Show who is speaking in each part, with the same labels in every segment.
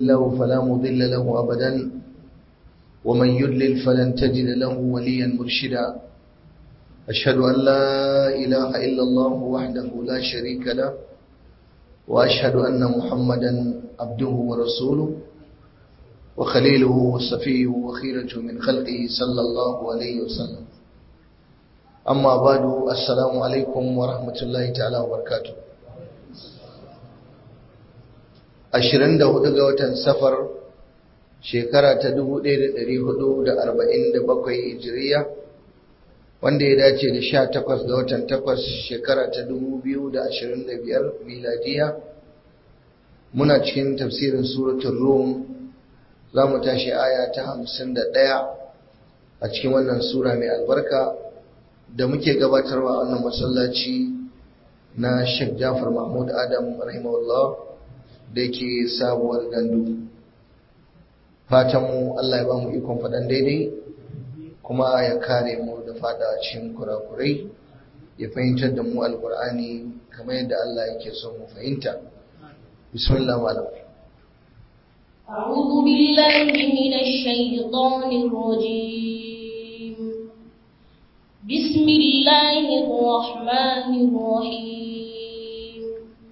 Speaker 1: له فلا مضل له أبدا ومن يضلل فلن تجد له وليا مرشدا أشهد أن لا إله إلا الله وحده لا شريك له وأشهد أن محمدا عبده ورسوله وخليله وصفيه وخيرة من خلقه صلى الله عليه وسلم أما بعد السلام عليكم ورحمة الله تعالى وبركاته ashirin da hudu ga watan safar shekara ta dubu ɗaya da ɗari hudu da arba'in da bakwai hijiriya wanda ya dace da sha takwas ga watan takwas shekara ta dubu biyu da ashirin da biyar miladiya muna cikin tafsirin suratun rum za mu tashi aya ta hamsin da ɗaya a cikin wannan sura mai albarka da muke gabatarwa wannan masallaci na Sheikh Jafar Mahmud Adam rahimahullah da yake sabuwar gandu fatanmu Allah ya ba mu ikon faɗan daidai kuma ya kare mu da fada cikin kurakurai ya fahimtar da mu alkur'ani kamar yadda Allah yake so mu fahimta bismillah malam
Speaker 2: أعوذ بالله من الشيطان الرجيم بسم الله الرحمن الرحيم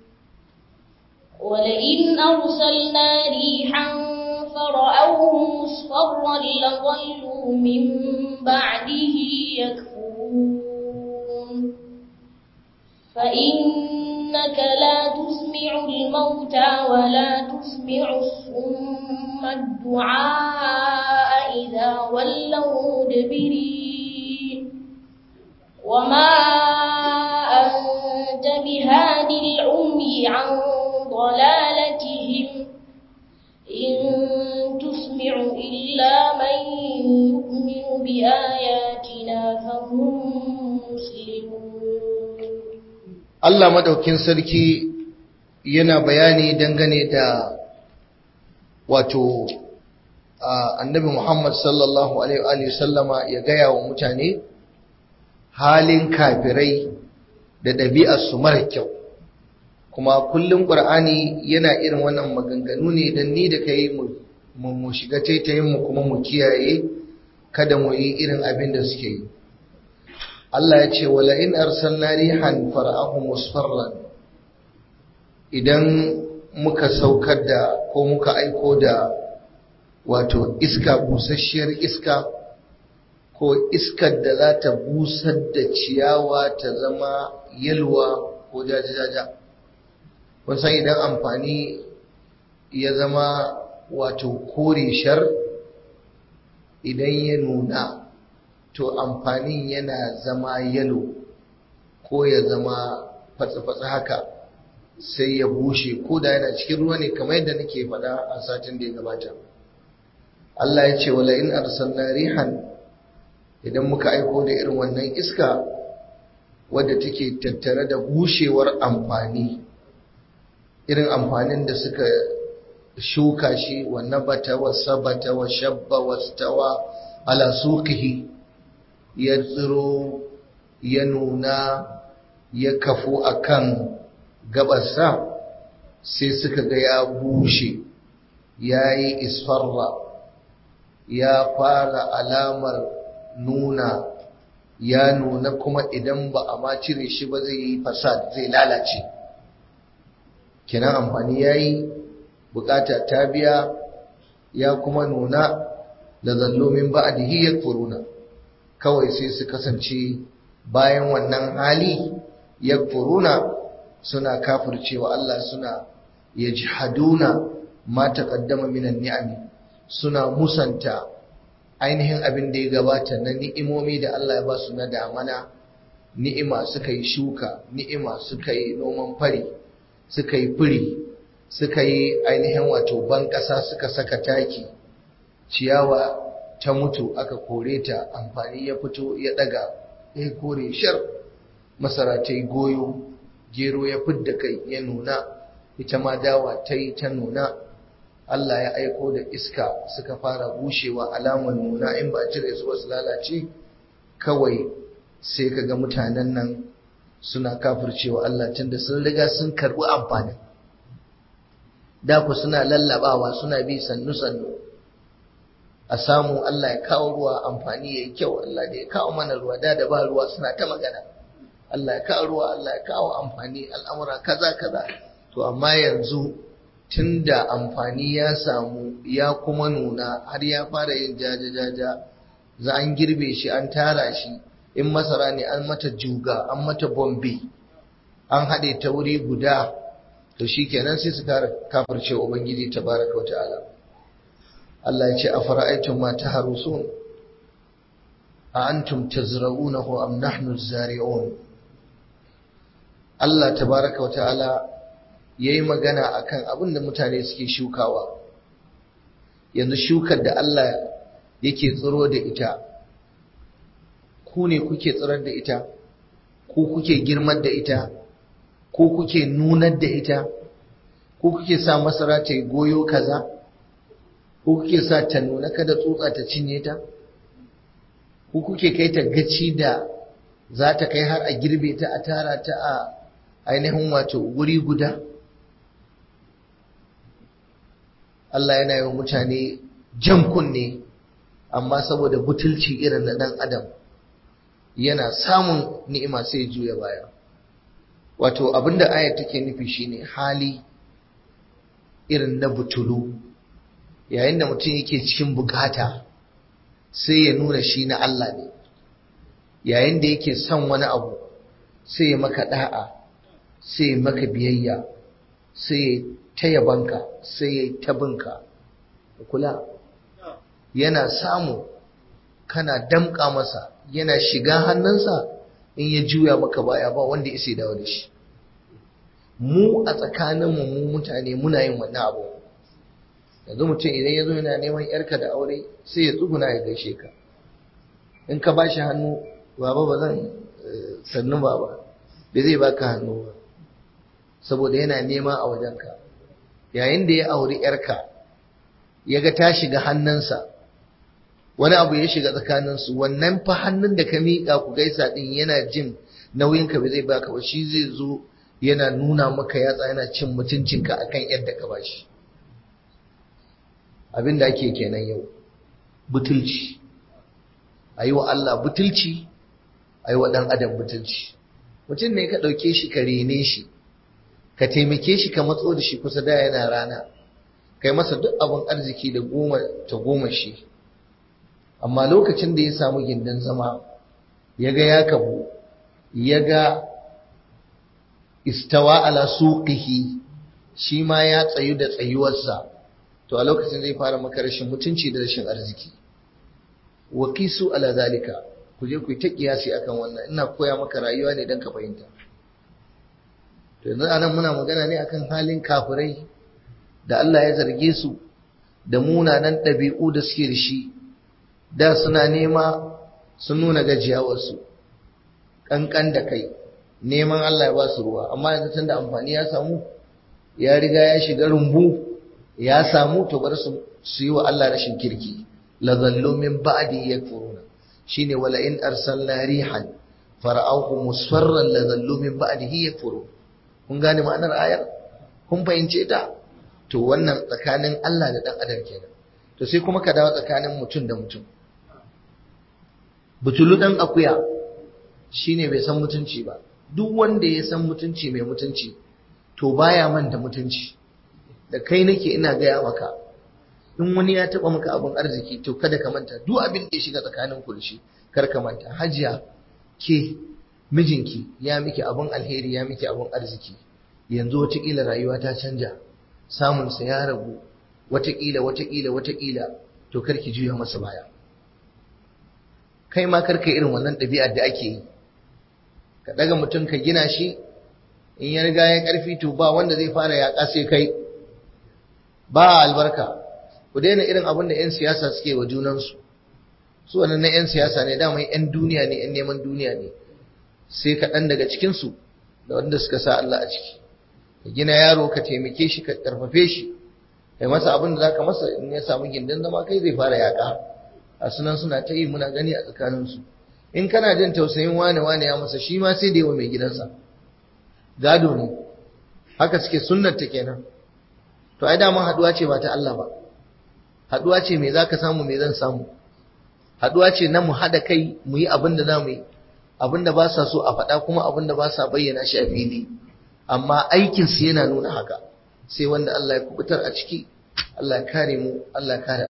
Speaker 2: ولئن أرسلنا ريحا فرأوه مصفرا لظلوا من بعده يكفرون فإنك لا تسمع الموتى ولا تسمع الصم الدعاء إذا ولوا مدبرين وما أنت بهادي العمي عن ضلالتهم إن تسمع إلا من يؤمن بآياتنا فهم مسلمون
Speaker 1: Allah madaukin sarki yana bayani dangane da wato annabi Muhammad sallallahu alaihi wa sallama ya gaya wa mutane halin kafirai da ɗabi'arsu mara kyau kuma kullum ƙur'ani yana irin wannan maganganu ne don ni da kai mu shiga taitayin mu kuma mu kiyaye kada mu yi irin abin da suke yi Allah ya ce wala in arsalna rihan fara'ahu musfarran idan muka saukar da ko muka aiko da wato iska busasshiyar iska ko iskar da za ta busar da ciyawa ta zama yalwa ko jajajaja kun san idan amfani ya zama wato kore shar idan ya nuna to amfanin yana zama yalo ko ya zama fatsa-fatsa haka sai ya bushe ko da yana cikin ruwa ne kamar yadda nake faɗa a satin da ya gabata Allah ya ce wala in arsalna rihan idan muka aiko da irin wannan iska wadda take tattare da bushewar amfani irin amfanin da suka shuka shi wa nabata wa sabata wa shabba wa stawa ala suqihi ya tsiro ya nuna ya kafu akan gabarsa sai suka ga ya bushe ya yi isfarra ya fara alamar nuna ya nuna kuma idan ba a ma cire shi ba zai yi fasad zai lalace kenan amfani ya yi bukata ta biya ya kuma nuna da zallomin ba'adihi ya furuna kawai sai su kasance bayan wannan hali ya furuna suna kafircewa Allah suna yajhaduna ma taqaddama minan ni'ami suna musanta ainihin abin da ya gabata na ni'imomi da Allah ya ba su na damana ni'ima suka yi shuka ni'ima suka yi noman fari suka yi firi suka yi ainihin wato ban ƙasa suka saka taki ciyawa ta mutu aka kore ta amfani ya fito ya daga ya kore shar masara ta yi goyo gero ya fidda kai ya nuna ita ma dawa ta yi ta nuna Allah ya aiko da iska suka fara bushewa alamar nuna in ba cire su wasu lalace kawai sai ka ga mutanen nan suna kafircewa Allah tunda sun riga sun karɓi amfanin da ku suna lallabawa suna bi sannu sannu a samu Allah ya kawo ruwa amfani yayi kyau Allah da ya kawo mana ruwa da da ba ruwa suna ta magana Allah ya kawo ruwa Allah ya kawo amfani al'amura kaza kaza to amma yanzu tunda amfani ya samu ya kuma nuna har ya fara yin jaja-jaja za an girbe shi an tara shi in masara ne an mata juga an mata bombe an haɗe ta wuri guda to shi kenan sai su kafirce ubangiji tabaraka wa ta'ala Allah ya ce a fara'aitun ma ta harusun a antum tazra'unahu am nahnu zari'un Allah tabaraka wa ta'ala ya yi magana a kan abin da mutane suke shukawa yanzu shukar da Allah yake tsiro da ita ku ne kuke tsirar da ita ku kuke girmar da ita ku kuke nunar da ita ku kuke sa masara ta yi goyo kaza ku kuke sa ta nuna kada tsutsa ta cinye ta ku kuke kai ta gaci da za ta kai har a girbe ta a tara ta a ainihin wato wuri guda Allah yana yi wa mutane jan kunne amma saboda butulci irin na ɗan adam yana samun ni'ima sai juya baya wato abinda ayat take nufi shine hali irin na butulu yayin da mutum yake cikin bukata sai ya nuna shi na Allah ne yayin da yake son wani abu sai ya maka da'a sai ya maka biyayya sai ya ta yabanka sai ya ta binka kula yana samu kana damƙa masa yana shiga hannunsa in ya juya maka baya ba wanda ya dawo da shi mu a tsakaninmu mu mutane muna yin wannan abu yanzu mutum idan ya zo yana neman yarka da aure sai ya tsuguna ya gaishe ka in ka ba shi hannu baba ba zan sannu baba bai zai baka hannu ba saboda yana nema a wajenka yayin da ya auri yarka ya ga ta shiga hannunsa wani abu ya shiga tsakaninsu wannan fa hannun da ka miƙa ku gaisa ɗin yana jin nauyinka bai zai baka ba shi zai zo yana nuna maka yatsa yana cin mutuncinka akan yadda ka bashi abin da ake kenan yau butulci a yi wa Allah butulci a yi wa ɗan adam butulci mutum ne ka ɗauke shi ka rene shi ka taimake shi ka matso da shi kusa da yana rana kai masa duk abin arziki da goma ta goma shi amma lokacin da ya samu gindin zama ya ga ya kabu ya ga istawa ala suqihi shi ma ya tsayu da tsayuwarsa to a lokacin zai fara maka rashin mutunci da rashin arziki wa qisu ala zalika ku je ku yi ta kiyasi akan wannan ina koya maka rayuwa ne dan ka fahimta to yanzu anan muna magana ne akan halin kafirai da Allah ya zarge su da munanan ɗabi'u da suke da shi da suna nema sun nuna gajiyawarsu ƙanƙan da kai neman Allah ya ba su ruwa amma yanzu tun da amfani ya samu ya riga ya shiga rumbu ya samu to bar su su yi wa Allah rashin kirki la zallu min ba'di yakfuruna shine wala in arsalna rihan fara'ahu musfarran la zallu min ba'dihi yakfurun kun gane ma'anar ayar kun fahimce ta to wannan tsakanin Allah da dan adam kenan to sai kuma ka dawo tsakanin mutum da mutum butulu dan akuya shine bai san mutunci ba duk wanda ya san mutunci mai mutunci to baya manta mutunci da kai nake ina gaya maka in wani ya taba maka abin arziki to kada ka manta duk abin da ya shiga tsakanin ku da shi kar ka manta hajiya ke mijinki ya miki abin alheri ya miki abin arziki yanzu watakila rayuwa ta canja samunsa ya ragu watakila watakila watakila to kar ki juya masa baya kai ma kar ka irin wannan ɗabi'ar da ake yi ka daga mutum ka gina shi in ya riga ya karfi to ba wanda zai fara yaƙa sai kai ba albarka ku daina irin abin da 'yan siyasa suke wa junansu su wannan na 'yan siyasa ne dama 'yan duniya ne 'yan neman duniya ne sai kaɗan daga cikinsu da wanda suka sa Allah a ciki ka gina yaro ka taimake shi ka ƙarfafe shi kai masa abin da za ka masa in ya samu gindin zama kai zai fara yaƙa a sunan suna ta yi muna gani a tsakaninsu in kana jin tausayin wane wane ya masa shi ma sai da yawa mai gidansa gado ne haka suke sunnar ta kenan to ai dama haduwa ce ba ta Allah ba haduwa ce me zaka samu me zan samu haduwa ce na mu hada kai mu yi abin da zamu yi abin da ba sa so a faɗa kuma abin da ba sa bayyana shi a fili amma aikin su yana nuna haka sai wanda Allah ya kubutar a ciki Allah ya kare mu Allah ya kare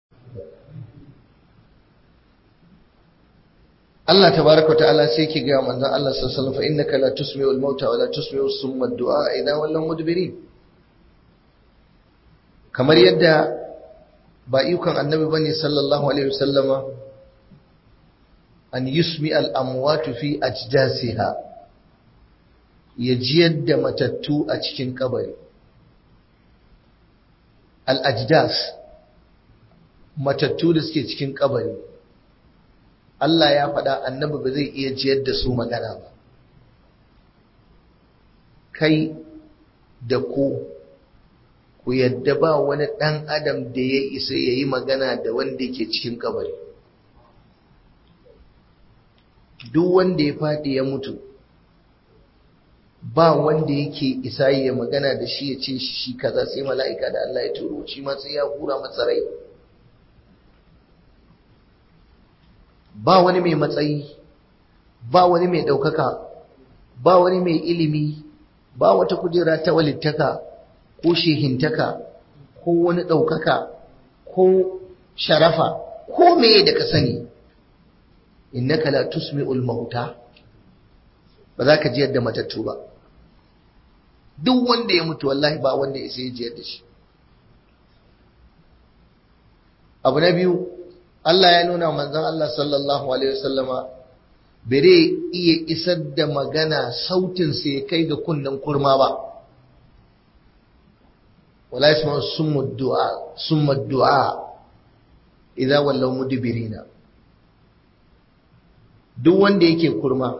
Speaker 1: Allah tabaraka wa ta'ala sai ke ga manzon Allah sallallahu alaihi wasallam fa innaka la tusmi'u al-mauta wa la tusmi'u summa ad-du'a idha wallaw mudbirin kamar yadda ba ikon annabi bane sallallahu alaihi wasallama an yusmi al-amwat fi ajdasiha ya jiyar da matattu a cikin kabari al-ajdas matattu da suke cikin kabari Allah ya faɗa annabi ba zai iya jiyar da su magana ba kai da ku ku yadda ba wani ɗan adam da ya isa ya yi magana da wanda ke cikin kabari duk wanda ya faɗi ya mutu ba wanda yake isa ya magana da shi ya ce shi kaza sai mala'ika da Allah ya turo shi ma sai ya hura masa rai ba wani mai matsayi ba wani mai ɗaukaka ba wani mai ilimi ba wata kujera ta walittaka ko shehintaka ko wani ɗaukaka ko sharafa ko meye da ka sani innaka la tusmi'ul mauta ba za ka jiyar da matattu ba duk wanda ya mutu wallahi ba wanda ya sai jiyar da shi abu na biyu Allah ya nuna manzon Allah sallallahu alaihi wasallama bare iya isar da magana sautin sa ya kai ga kunnen kurma ba wala yasma summa du'a summa du'a idza wallaw mudbirina duk wanda yake kurma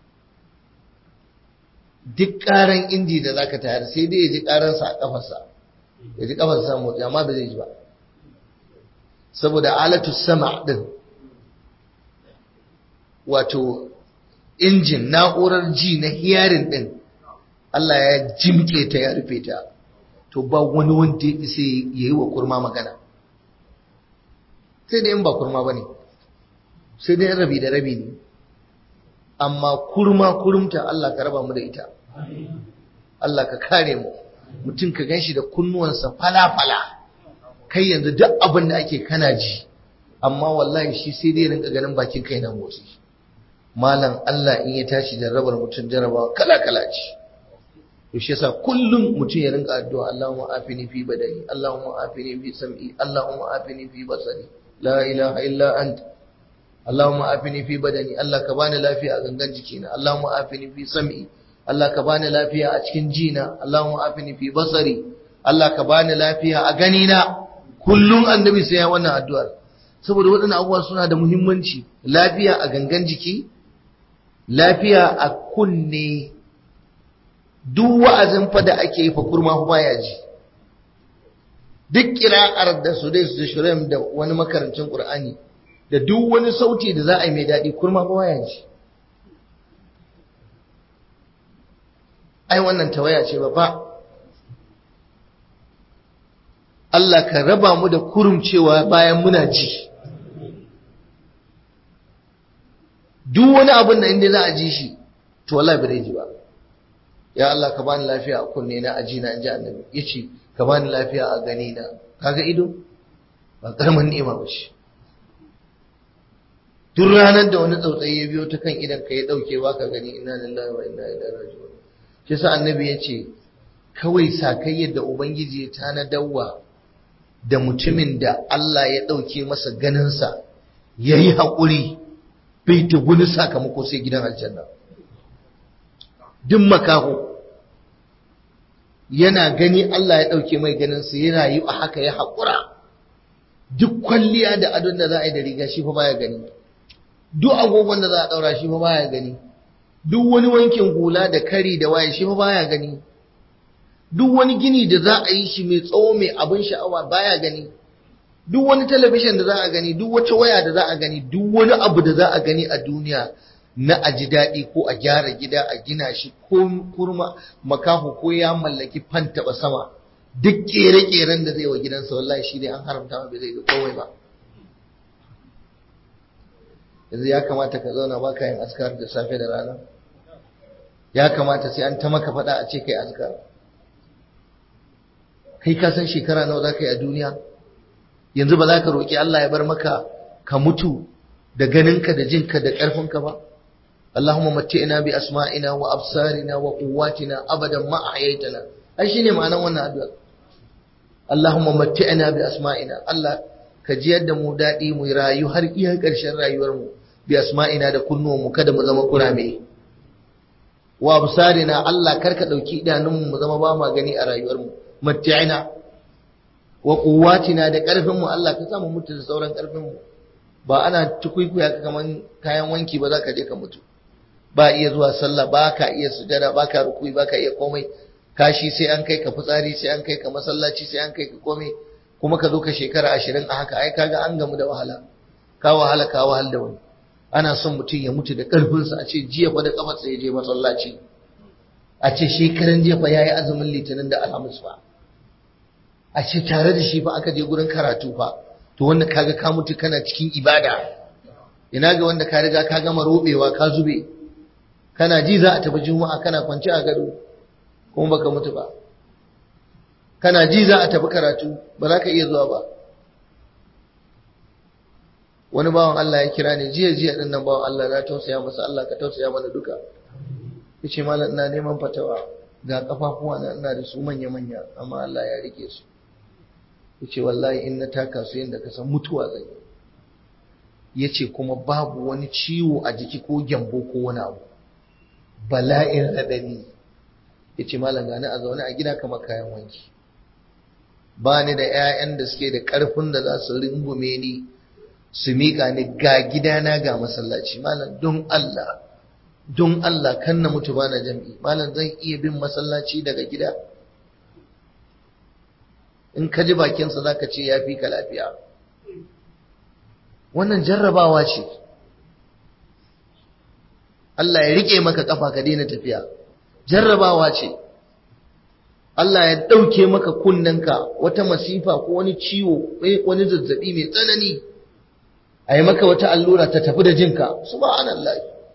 Speaker 1: duk karan inji da zaka tayar sai dai ya ji karansa a kafarsa ya ji kafarsa motsi amma ba zai ji ba saboda alatu sama din wato injin na'urar ji na hiyarin din Allah ya jimke ta ya rufe ta to ba wani wanda ya isa ya yi wa kurma magana sai dai in ba kurma ba ne sai dai rabi da rabi ne amma kurma kurumta Allah ka raba mu da ita Allah ka kare mu mutum ka ganshi da kunnuwansa fala-fala kai yanzu duk abin da ake kana ji amma wallahi shi sai dai rinka ganin bakin kai na motsi malam Allah in ya tashi jarrabar mutum jarrabawa kala-kala ce to shi yasa kullum mutum ya rinka addu'a Allahumma afini fi badani Allahumma afini fi sam'i Allahumma afini fi basari la ilaha illa anta Allahumma afini fi badani Allah ka bani lafiya a gangan jikina Allahumma afini fi sam'i Allah ka bani lafiya a cikin jina Allahumma afini fi basari Allah ka bani lafiya a ganina kullum annabi sai ya wannan addu'ar saboda waɗannan abubuwa suna da muhimmanci lafiya a gangan jiki lafiya a kunne duk wa'azin fa da ake yi fa kurma fa baya ji duk kira'ar da su dai su shirin da wani makarancin qur'ani da duk wani sauti da za a yi mai daɗi kurma fa baya ji ai wannan tawaya ce ba fa Allah ka raba mu da kurumcewa bayan muna ji duk wani abin da inda za a ji shi to wallahi ba zai ji ba ya Allah ka bani lafiya a kunne na aji na inji annabi yace ka bani lafiya a gani na kaga ido ba karamin ni'ima ba shi duk ranar da wani tsautsayi ya biyo ta kan idan ka ya dauke ba ka gani inna lillahi wa inna ilaihi raji'un shi sa annabi yace kawai sakai yadda ubangiji ya tanadawa da mutumin da Allah ya dauke masa ganinsa yayi haƙuri bai ta wani sakamako sai gidan aljanna duk makaho yana gani Allah ya ɗauke mai ganinsa yana yi a haka ya haƙura duk kwalliya da adon da za a yi da riga shi fa baya gani duk agogon da za a ɗaura shi fa baya gani duk wani wankin hula da kari da waye shi fa baya gani duk wani gini da za a yi shi mai tsawo mai abin sha'awa baya gani duk wani talabishin da za a gani duk wata waya da za a gani duk wani abu da za a gani a duniya na a ji daɗi ko a gyara gida a gina shi ko kurma makaho ko ya mallaki fan taɓa sama duk kere-keren da zai wa gidansa wallahi shi ne an haramta ma bai zai ga komai ba yanzu ya kamata ka zauna ba ka yin askar da safe da rana ya kamata sai an ta maka faɗa a ce kai askar kai ka san shekara nawa za ka yi a duniya yanzu ba za ka roƙi Allah ya bar maka ka mutu da ganinka da jinka da ƙarfinka ba Allahumma matti'na bi asma'ina wa absarina wa quwwatina abadan ma ahyaytana ai shine ma'anar wannan addu'a Allahumma matti'na bi asma'ina Allah ka ji yadda mu daɗi mu rayu har iya ƙarshen rayuwar mu bi asma'ina da kunnuwan mu kada mu zama kurame wa absarina Allah kar ka dauki idanun mu zama ba ma gani a rayuwar mu matti'na wa quwwatina da ƙarfin mu Allah ka samu mutu da sauran ƙarfin mu ba ana tukuikuya ka kaman kayan wanki ba za ka je ka mutu ba iya zuwa sallah ba ka iya sujada ba ka rukui ba ka iya komai kashi sai an kai ka fitsari sai an kai ka masallaci sai an kai ka komai kuma ka zo ka shekara ashirin a haka ai kaga an gamu da wahala ka wahala ka wahal da wani ana son mutum ya mutu da ƙarfinsa a ce jiya fa da kafarsa ya je masallaci a ce shekaran jiya fa ya yi azumin litinin da alhamis fa a ce tare da shi fa aka je gurin karatu fa to wanda kaga ka mutu kana cikin ibada ina ga wanda ka riga ka gama robewa ka zube kana ji za a tafi juma'a kana kwance a gado kuma baka mutu ba kana ji za a tafi karatu ba za ka iya zuwa ba wani bawan Allah ya kira ni jiya jiya din nan bawan Allah na tausaya masa Allah ka tausaya mana duka yace malam ina neman fatawa ga kafafuwa na ina da su manya manya amma Allah ya rike su yace wallahi in na taka su yanda ka san mutuwa zai yace kuma babu wani ciwo a jiki ko gyambo ko wani abu bala'in radadi yace malam gani a zaune a gida kamar kayan wanki ba ni da 'ya'yan da suke da ƙarfin da za su rungume ni su miƙa ni ga gidana ga masallaci malam don Allah don Allah kan na mutu bana jam'i malam zan iya bin masallaci daga gida in ka ji bakinsa za ka ce ya fi ka lafiya wannan jarrabawa ce Allah ya riƙe maka ƙafa ka daina tafiya jarrabawa ce Allah ya ɗauke maka kunnenka wata masifa ko wani ciwo wani zazzabi mai tsanani a yi maka wata allura ta tafi da jinka subhanallah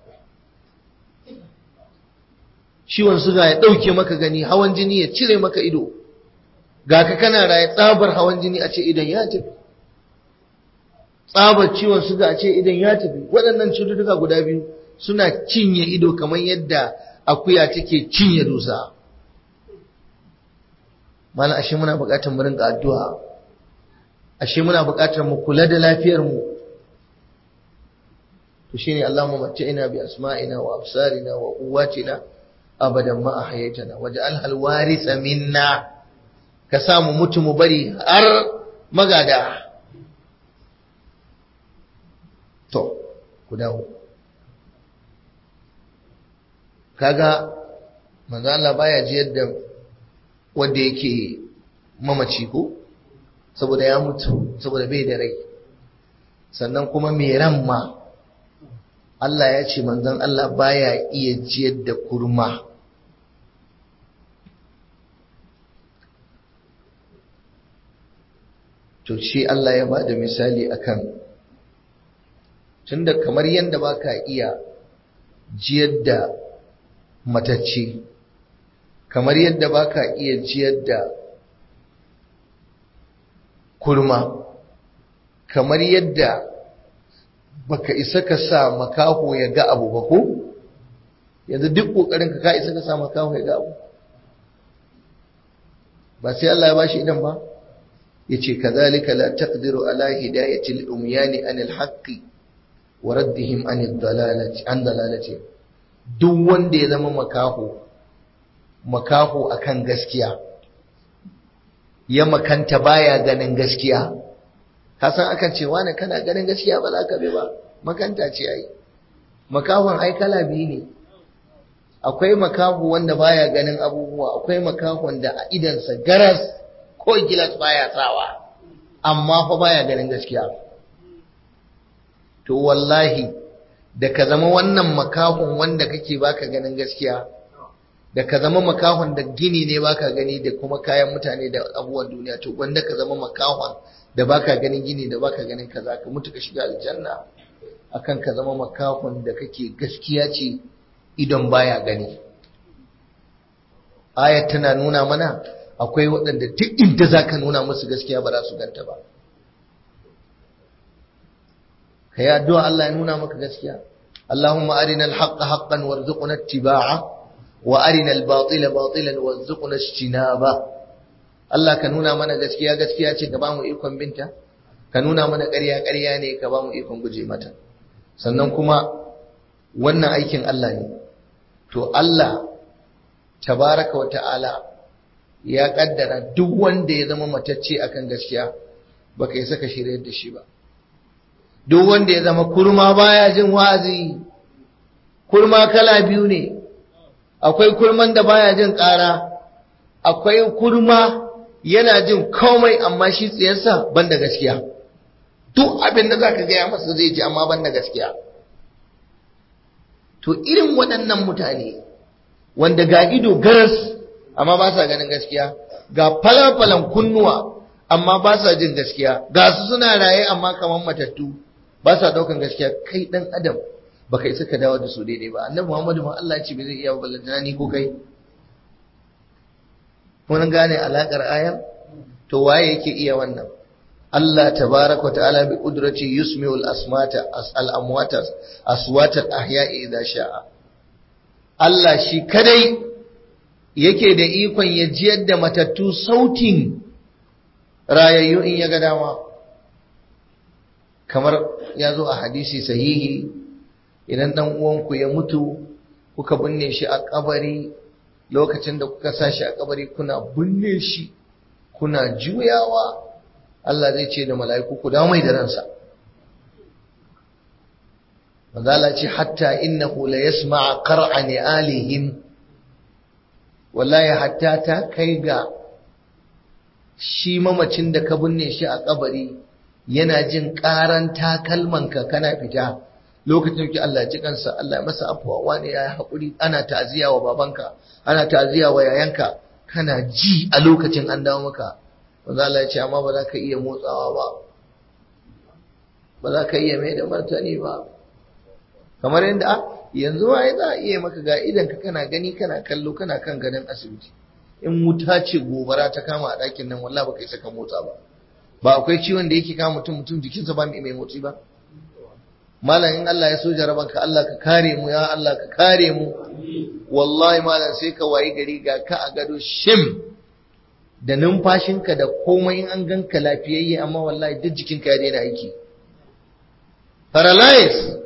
Speaker 1: ciwon suga ya ɗauke maka gani hawan jini ya cire maka ido ga ka kana raye tsabar hawan jini a ce idan ya tafi tsabar ciwon suga a ce idan ya tafi waɗannan cututtuka guda biyu suna cinye ido kamar yadda akuya take cinye dusa mana ashe muna buƙatar mu rinka addu'a ashe muna buƙatar mu kula da lafiyar mu to shine Allahumma mat'ina bi asma'ina wa absarina wa quwwatina abadan ma ahyaytana waj'al hal warisa minna ka samu mutu mu bari har magada to ku dawo kaga manzo Allah baya ji yadda wanda yake mamaci ko saboda ya mutu saboda bai da rai sannan kuma mai ran ma Allah ya ce manzon Allah baya iya jiyar da kurma to shi Allah ya ba da misali akan tunda kamar yadda baka iya jiyar da matacce kamar yadda baka iya jiyar da kurma kamar yadda baka isa ka sa makaho ya ga abu ba ko yanzu duk kokarin ka ka isa ka sa makaho ya ga abu ba sai Allah ya bashi idan ba yace kadhalika la taqdiru ala hidayati al-umyani an al-haqqi wa raddihim an ad-dalalati an dalalati duk wanda ya zama makaho makaho akan gaskiya ya makanta baya ganin gaskiya ka san akan ce wani kana ganin gaskiya ba za ka bi ba makanta ce ai makahon ai kala biyu ne akwai makaho wanda baya ganin abubuwa akwai makahon da a idansa garas ko gilas baya sawa amma fa baya ganin gaskiya to wallahi da ka zama wannan makahon wanda kake baka ganin gaskiya da ka zama makahon da gini ne baka gani da kuma kayan mutane da abubuwan duniya to wanda ka zama makahon da baka ganin gini da baka ganin kaza ka mutu ka shiga aljanna akan ka zama makahon da kake gaskiya ce idan baya gani ayat tana nuna mana akwai waɗanda duk inda zaka nuna musu gaskiya ba za su ganta ba kai addu'a Allah ya nuna maka gaskiya Allahumma arinal haqqa haqqan warzuqna ittiba'a wa arinal batila batilan warzuqna ijtinaba Allah ka nuna mana gaskiya gaskiya ce ka ba mu ikon binta ka nuna mana ƙarya ƙarya ne ka ba mu ikon guje mata sannan kuma wannan aikin Allah ne to Allah tabaraka wa ta'ala ya kaddara duk wanda ya zama matacce akan gaskiya baka yi saka shirye da shi ba duk wanda ya zama kurma baya jin wazi kurma kala biyu ne akwai kurman da baya jin ƙara akwai kurma yana jin komai amma shi tsiyarsa banda gaskiya duk abin da zaka gaya masa zai ji amma banda gaskiya to irin waɗannan mutane wanda ga ido garas amma ba sa ganin gaskiya ga falafalan kunnuwa amma ba sa jin gaskiya ga su suna raye amma kamar matattu ba sa daukan gaskiya kai dan adam baka isa ka dawo da su daidai ba annabi Muhammadu ma Allah ce bai zai iya ballantana ni ko kai mun gane alakar ayan to waye yake iya wannan Allah tabaraka ta'ala bi qudrati yusmi'ul asmata al amwata aswata al ahya'i idha sha'a Allah shi kadai yake da ikon ya jiyar da matattu sautin rayayyu in ya ga dama kamar ya zo a hadisi sahihi idan dan uwanku ya mutu kuka binne shi a kabari lokacin da kuka sa shi a kabari kuna binne shi kuna juyawa Allah zai ce da mala'iku ku dawo mai da ransa Mazala ce hatta innahu la yasma'a qar'a alihim wallahi hatta ta kai ga shi mamacin da ka binne shi a kabari yana jin karan takalmanka kana fita lokacin ki Allah ji kansa Allah ya masa afuwa wani ya haƙuri ana ta'aziya wa babanka ana ta'aziya wa yayanka kana ji a lokacin an dawo maka manzo Allah ya ce amma ba za ka iya motsawa ba ba za ka iya mai da martani ba kamar yadda yanzu ma za a iya maka ga idan ka kana gani kana kallo kana kan gadon asibiti in wuta ce gobara ta kama a ɗakin nan wallahi baka isa ka motsa ba ba akwai ciwon da yake kama mutum mutum jikinsa ba mai motsi ba malam in Allah ya so jaraban ka Allah ka kare mu ya Allah ka kare mu wallahi malam sai ka wayi gari ga ka a gado shim da numfashinka da komai in an ganka lafiyayye amma wallahi duk jikinka ya daina aiki paralyze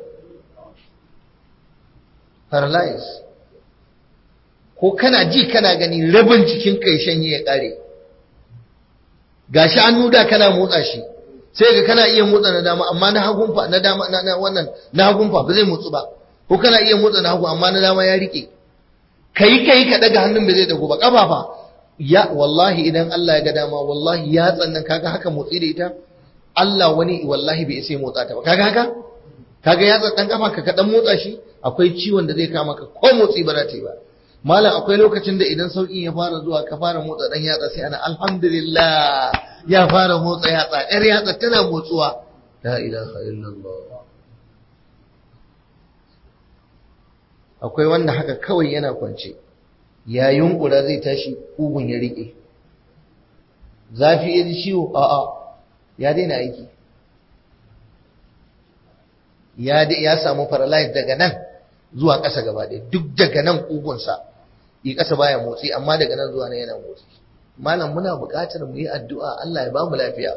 Speaker 1: paralyze ko kana ji kana gani rabin jikinka ya shanye ya kare gashi hannu da kana motsa shi sai ga kana iya motsa na dama amma na hagun fa na dama na wannan na hagun fa ba zai motsu ba ko kana iya motsa na hagu amma na dama ya rike kai kai ka daga hannun ba zai dago ba kafa fa ya wallahi idan Allah ya ga dama wallahi ya tsannan kaga haka motsi da ita Allah wani wallahi bai sai motsa ta ba kaga haka kaga ya tsannan kafa ka ka dan motsa shi akwai ciwon da zai kama ka ko motsi ba za ta yi ba malam akwai lokacin da idan sauƙin ya fara zuwa ka fara motsa dan yatsa sai ana alhamdulillah ya fara motsa yatsa yar yatsa tana motsuwa la ilaha illallah akwai wanda haka kawai yana kwance ya yunkura zai tashi kugun ya rike zafi ya ji ciwo a'a ya daina aiki ya ya samu paralyze daga nan zuwa ƙasa gaba ɗaya duk daga nan kugunsa yi ƙasa baya motsi amma daga nan zuwa nan yana motsi malam muna buƙatar mu yi addu'a Allah ya ba mu lafiya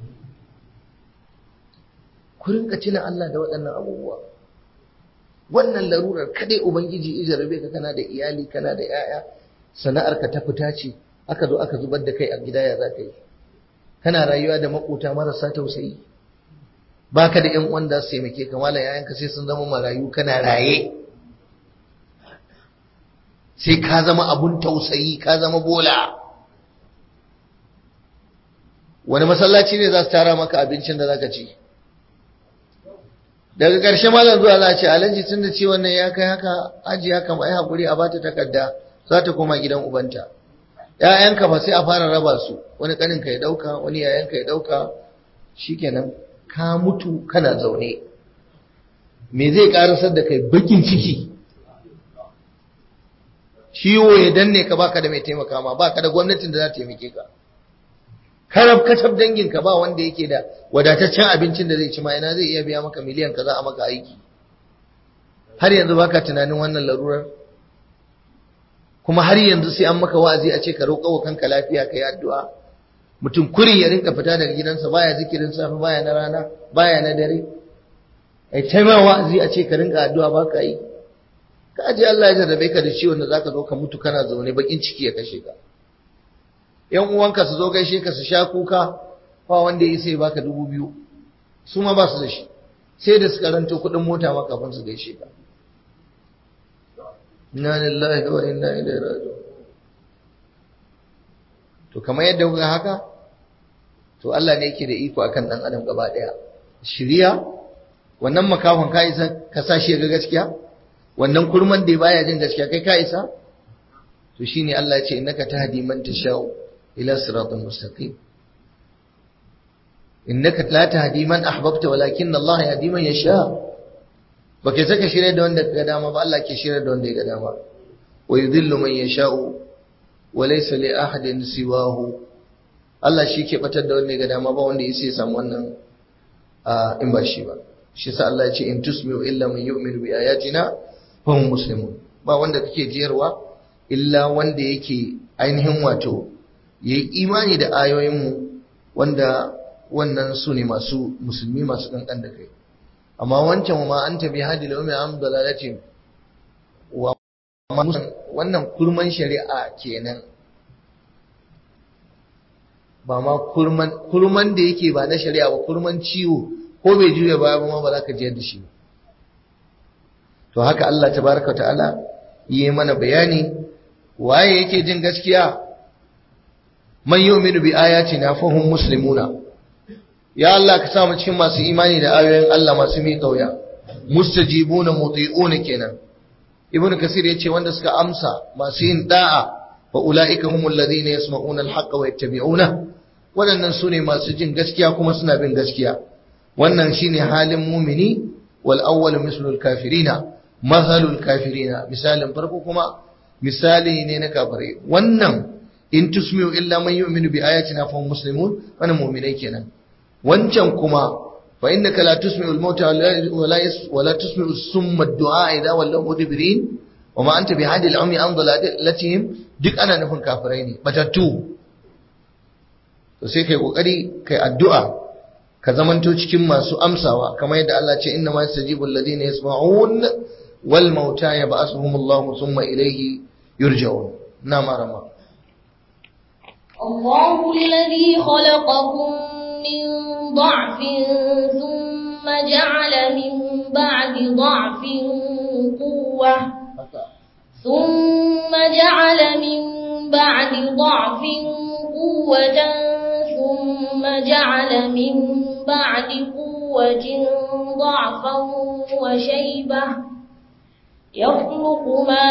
Speaker 1: ku rinka tuna Allah da waɗannan abubuwa wannan larurar kadai ubangiji ya jarabe ka kana da iyali kana da yaya sana'ar ka ta fita ce aka zo aka zubar da kai a gida ya zaka yi kana rayuwa da makota marasa tausayi baka da ƴan uwan da su taimake ka malam yayanka sai sun zama marayu kana raye sai ka zama abun tausayi ka zama bola wani masallaci ne za su tara maka abincin da zaka ci daga ƙarshe malam zuwa za a ce alhaji tun da ciwon nan ya kai haka aji haka mai haƙuri a bata takarda za ta koma gidan ubanta ‘ya'yanka ba sai a fara raba su wani ƙaninka ya ɗauka wani yayanka ya ɗauka shikenan ka mutu kana zaune me zai ƙarasar da kai bakin ciki ciwo ya danne ka baka da mai taimaka ma baka da gwamnatin da za ta taimake ka karab kacab danginka ba wanda yake da wadataccen abincin da zai ci ma ina zai iya biya maka miliyan kaza a maka aiki har yanzu baka tunanin wannan larurar kuma har yanzu sai an maka wa'azi a ce ka roƙa wa kanka lafiya ka yi addu'a mutum kurin ya rinka fita daga gidansa baya zikirin safe baya na rana baya na dare ai ta ma wa'azi a ce ka rinka addu'a ba ka yi ka aje Allah ya jarrabe ka da ciwon da zaka zo ka mutu kana zaune bakin ciki ya kashe ka yan uwanka su zo gaishe ka su sha kuka ba wanda ya sai baka dubu biyu su ma ba su da shi sai da su karanto kuɗin mota ma kafin su gaishe ka inna lillahi wa inna ilaihi raji'un to kamar yadda kuka haka to Allah ne yake da iko akan dan adam gaba daya shiriya wannan makafin ka isa ka sa shi ga gaskiya wannan kurman da baya jin gaskiya kai ka isa to shine Allah ya ce innaka tahdi man tashau ila siratal mustaqim innaka la tahdi man ahbabta walakin Allah yahdi man yasha baka saka shirye da wanda ga dama ba Allah ke shirye da wanda ya ga dama wa yudhillu man yasha'u wa laysa li ahadin siwahu Allah shi ke batar da wanda ya ga dama ba wanda yake samu wannan in ba shi ba shi sa Allah ya ce in tusmi'u illa man yu'minu bi ayatina fa hum muslimun ba wanda kake jiyarwa illa wanda yake ainihin wato yayi imani da ayoyin mu wanda wannan su ne masu musulmi masu kankan da kai amma wancan ma an tabi hadi laumi am dalalatin wa wannan kurman shari'a kenan ba ma kurman kurman da yake ba na shari'a ba kurman ciwo ko bai juya baya ba ma ba za ka jiyar da shi to haka Allah tabaraka ta'ala yi mana bayani waye yake jin gaskiya man yu'minu bi ayatina fa hum muslimuna ya Allah ka sa mu cikin masu imani da ayoyin Allah masu mi kauya mustajibuna muti'una kenan ibnu kasir yace wanda suka amsa masu yin da'a wa ulaika humul ladina yasma'una al-haqqa wa yattabi'una wadannan sune masu jin gaskiya kuma suna bin gaskiya wannan shine halin mumini wal awwal mislul kafirina mathalul kafirina misalin farko kuma misali ne na kafirai wannan in tusmi'u illa man yu'minu bi ayatina fa hum muslimun wannan mu'minai kenan wancan kuma fa innaka la tusmi'u al-mauta wa la tusmi'u summa ad-du'a idha wallaw mudbirin wa ma anta bihadi al-ummi an dalalatihim duk ana nufin kafirai ne batattu to sai kai kokari kai addu'a ka zamanto cikin masu amsawa kamar yadda Allah ce inna ma yastajibu alladhina yasma'un wal mauta yab'athuhum Allah thumma ilayhi yurja'un na marama
Speaker 2: الله الذي خلقكم من ضعف ثم جعل من بعد ضعف قوة ثم جعل من بعد ضعف قوة ثم جعل من بعد قوة ضعفا وشيبة يخلق ما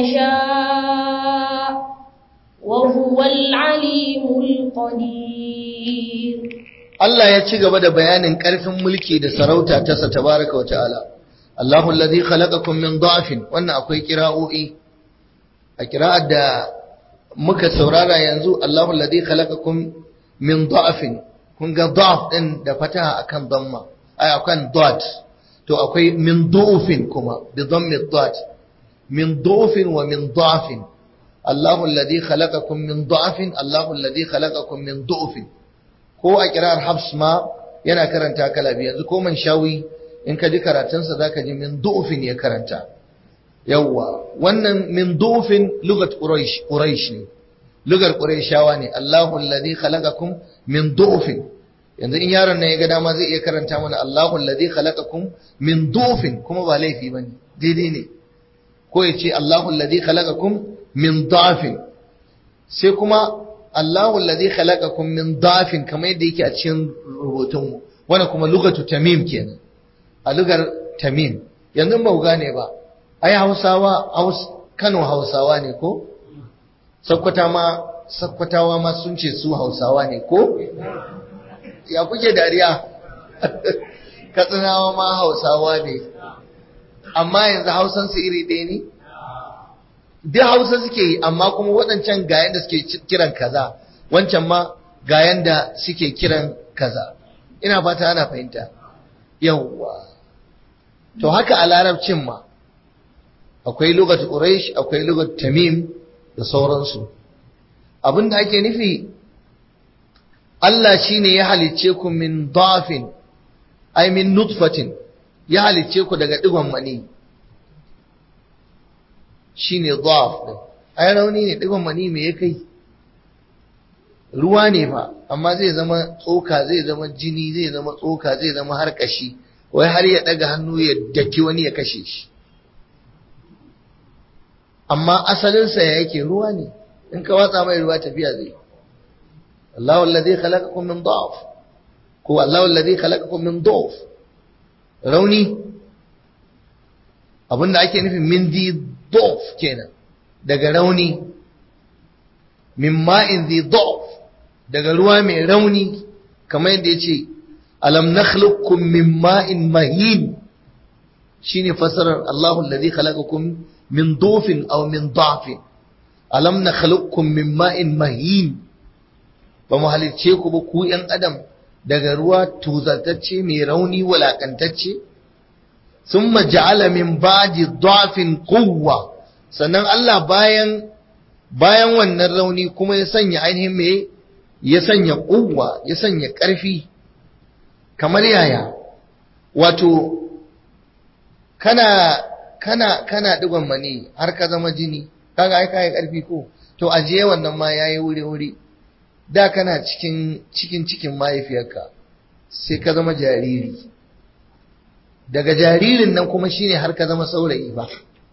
Speaker 2: يشاء وهو العليم القدير
Speaker 1: Allah ya ci gaba da bayanin ƙarfin mulki da sarauta ta sa tabaraka wata'ala Allahu allazi khalaqakum min da'fin wannan akwai kira'o'i a kira'ar da muka saurara yanzu Allahu allazi khalaqakum min da'fin kun ga da'f din da fataha akan damma ai akan dot to akwai min du'fin kuma bi dhammi dot min du'fin wa min da'fin Allahu allazi khalaqakum min da'fin Allahu allazi khalaqakum min du'fin ko a kirar Hafs ma yana karanta kala biyu yanzu ko man shawi in ka ji karatunsa zaka ji min du'fin ya karanta yawwa wannan min du'fin lugat quraish quraish ne lugar qurayshawa ne Allahu allazi khalaqakum min du'fin yanzu in yaron nan ya ga dama zai iya karanta mana Allahu allazi khalaqakum min du'fin kuma ba laifi bane daidai ne ko ya ce Allahu allazi khalaqakum min da'fin sai kuma Allahu allazi khalaqakum min da'fin kamar yadda yake a cikin rubutunmu wannan kuma lugatu tamim kenan a lugar tamim yanzu ba ku gane ba ai Hausawa Haus Kano Hausawa ne ko sakkwata ma sakkwatawa ma sun ce su hausawa ne ko ya kuke dariya katsinawa ma hausawa ne amma yanzu hausansu iri ɗaya ne duk hausa suke yi amma kuma waɗancan ga yanda suke kiran kaza wancan ma ga yanda suke kiran kaza ina fata ana fahimta yawwa to haka a larabcin ma akwai lugat quraish akwai lugat tamim da sauransu abinda ake nufi Allah shine ya halicce ku min dafin ay min nutfatin ya halicce ku daga digon mani shine daf din ai rauni ne digon mani me ya kai ruwa ne fa amma zai zama tsoka zai zama jini zai zama tsoka zai zama har kashi wai har ya daga hannu ya daki wani ya kashe shi amma asalinsa ya yake ruwa ne in ka watsa mai ruwa tafiya zai Allahu alladhi khalaqakum min da'f ko Allahu alladhi khalaqakum min da'f rauni abinda ake nufi min di da'f kenan daga rauni min ma'in di da'f daga ruwa mai rauni kamar yadda yace alam nakhluqukum min ma'in mahin shine fasarar Allahu alladhi khalaqakum min dufin aw min da'fin alam nakhluqukum min ma'in mahin ba mu halicce ku ba ku yan adam daga ruwa tuzatacce mai rauni walakantacce summa ja'ala min ba'di da'fin quwwa sannan Allah bayan bayan wannan rauni kuma ya sanya ainihin me ya sanya quwwa ya sanya ƙarfi kamar yaya wato kana kana kana digon mani har ka zama jini kaga ai kai karfi ko to ajiye wannan ma yayi wuri wuri da kana cikin cikin cikin mahaifiyarka sai ka zama jariri daga jaririn nan kuma shine har ka zama saurayi ba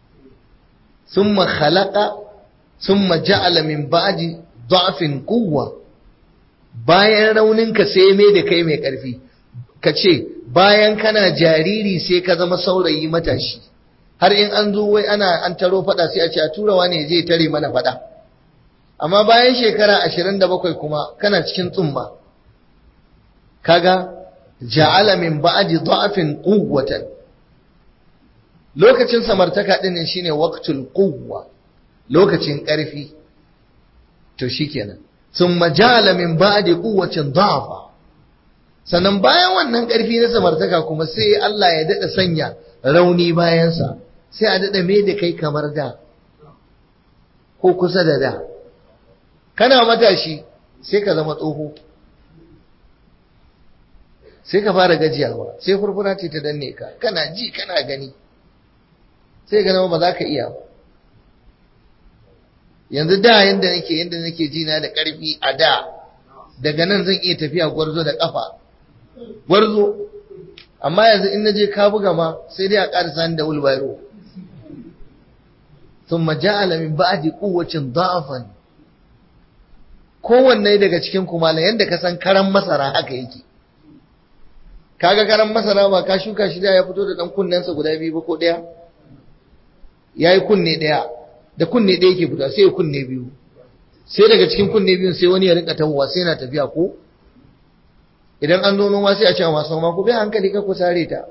Speaker 1: thumma khalaqa thumma ja'ala min ba'di da'fin quwwa bayan rauninka sai mai da kai mai karfi ka ce bayan kana jariri sai ka zama saurayi matashi har in an zo wai ana an taro fada sai a ce a turawa ne zai tare mana fada amma bayan shekara 27 kuma kana cikin tsumma kaga ja'ala min ba'di da'fin quwwatan lokacin samartaka din ne shine waqtul quwwa lokacin karfi to shikenan thumma ja'ala min ba'di quwwatin da'fa sannan bayan wannan ƙarfi na samartaka kuma sai Allah ya daɗa sanya rauni bayansa sai a daɗa me da kai kamar da ko kusa da da kana matashi sai ka zama tsoho sai ka fara gajiyawa sai furfura ce ta danne ka kana ji kana gani sai ka zama ba za ka iya ba yanzu da yanda nake yanda nake ji na da ƙarfi a da daga nan zan iya tafiya gwarzo da ƙafa gwarzo amma yanzu in naje ka buga ma sai dai a ƙarisa ni da wulbairo thumma ja'ala min ba'di quwwatin da'afan kowanne daga cikin kuma yanda ka san karan masara haka yake kaga karan masara ba ka shuka shi da ya fito da dan kunnensa guda biyu ba ko daya yayi kunne daya da kunne daya yake fita sai kunne biyu sai daga cikin kunne biyun sai wani ya rinka tawowa sai na tafiya ko idan an zo noma sai a ce masu noma ku bi hankali ka ku sare ta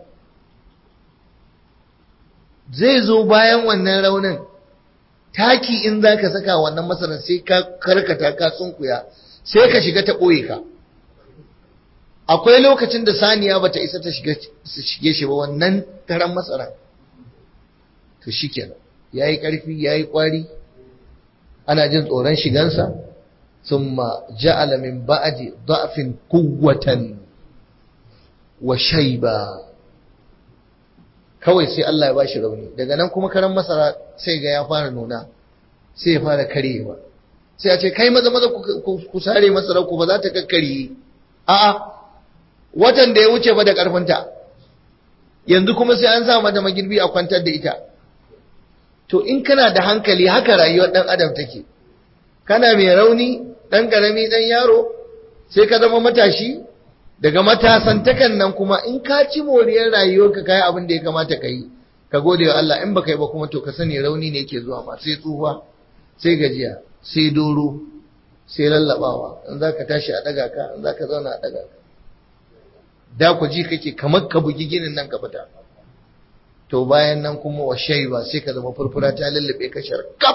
Speaker 1: zai zo bayan wannan raunin taki in za ka saka wannan masarar sai ka karkata ka tsunkuya sai ka shiga ta ɓoye ka akwai lokacin da saniya bata isa ta shige shi ba wannan karan masara to shikenan yayi karfi yayi kwari ana jin tsoron shigansa thumma ja'ala min ba'di da'fin quwwatan wa shayba kawai sai Allah ya bashi rauni daga nan kuma karan masara sai ga ya fara nuna sai ya fara karewa sai a ce kai maza maza ku sare masara ku ba za ta kakkare a'a watan da ya wuce ba da karfinta yanzu kuma sai an sa mata magirbi a kwantar da ita to in kana da hankali haka rayuwar dan adam take kana mai rauni dan karami dan yaro sai ka zama matashi daga matasantakan nan kuma in ka ci moriyar rayuwarka kai abin da ya kamata ka yi ka gode wa Allah in baka yi ba kuma to ka sani rauni ne yake zuwa ma sai tsufa sai gajiya sai doro sai lallabawa in za ka tashi a daga ka in za ka zauna a daga ka da ku ji kake kamar ka bugi ginin nan ka fita to bayan nan kuma wa shaiba sai ka zama furfura ta lallabe ka sharkaf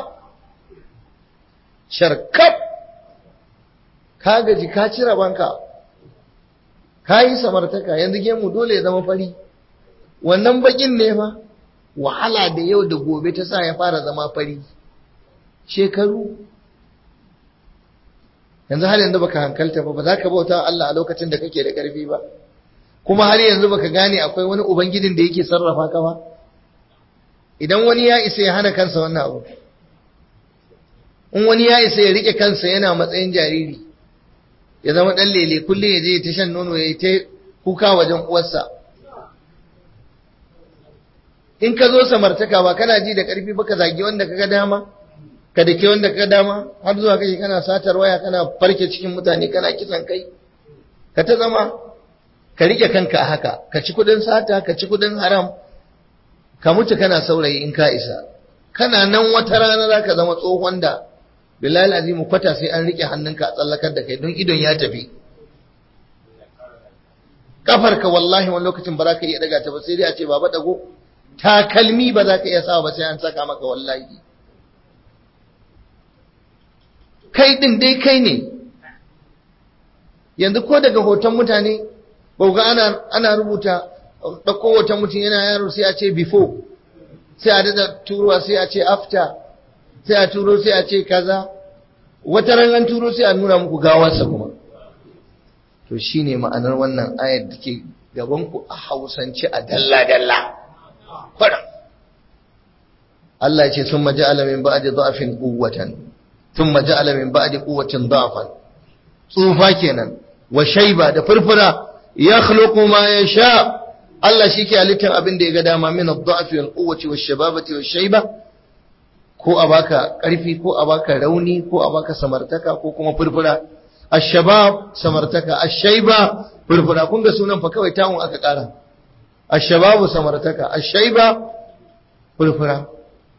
Speaker 1: sharkaf ka gaji ka cire banka ka yi samartaka yanzu gemu dole ya zama fari wannan bakin ne fa wahala da yau da gobe ta sa ya fara zama fari shekaru yanzu har yanzu baka hankalta ba ba za ka bauta Allah a lokacin da kake da ƙarfi ba kuma har yanzu baka gane akwai wani ubangijin da yake sarrafa ka ba idan wani ya isa ya hana kansa wannan abu in wani ya isa ya rike kansa yana matsayin jariri ya zama dan lele kullum ya je ta shan nono ya yi ta kuka wajen uwarsa in ka zo samartaka ba kana ji da ƙarfi ba ka zagi wanda kaga dama ka dake wanda kaga dama har zuwa kake kana satar waya kana farke cikin mutane kana kisan kai ka ta zama ka rike kanka a haka ka ci kudin sata ka ci kudin haram ka mutu kana saurayi in ka isa kana nan wata rana za ka zama tsohon da bilal azimu kwata sai an rike hannunka a tsallakar da kai don idon ya tafi kafarka wallahi wani lokacin ba za ka iya daga ta ba sai dai a ce baba dago takalmi ba za ka iya sawa ba sai an saka maka wallahi kai din dai kai ne yanzu ko daga hoton mutane ba ga ana ana rubuta ɗauko hoton mutum yana yaro sai a ce before sai a dada turuwa sai a ce after sai a turo sai a ce kaza wata ran an turo sai a nuna muku gawarsa kuma to shine ma'anar wannan ayar da ke gaban ku a hausance a dalla dalla fara Allah ya ce sun maja'ala min ba'di dha'fin quwwatan thumma ja'ala min ba'di quwwatin dha'fan tsufa kenan wa shayba da furfura yakhluqu ma yasha Allah shi ke halittar abin da ya ga dama min ad-da'fi wal quwwati wash shababati wash shayba ko a baka karfi ko a baka rauni ko a baka samartaka ko kuma furfura ash-shabab samartaka ash-shayba furfura kun ga sunan fa kawai tawun aka kara ash-shababu samartaka ash-shayba furfura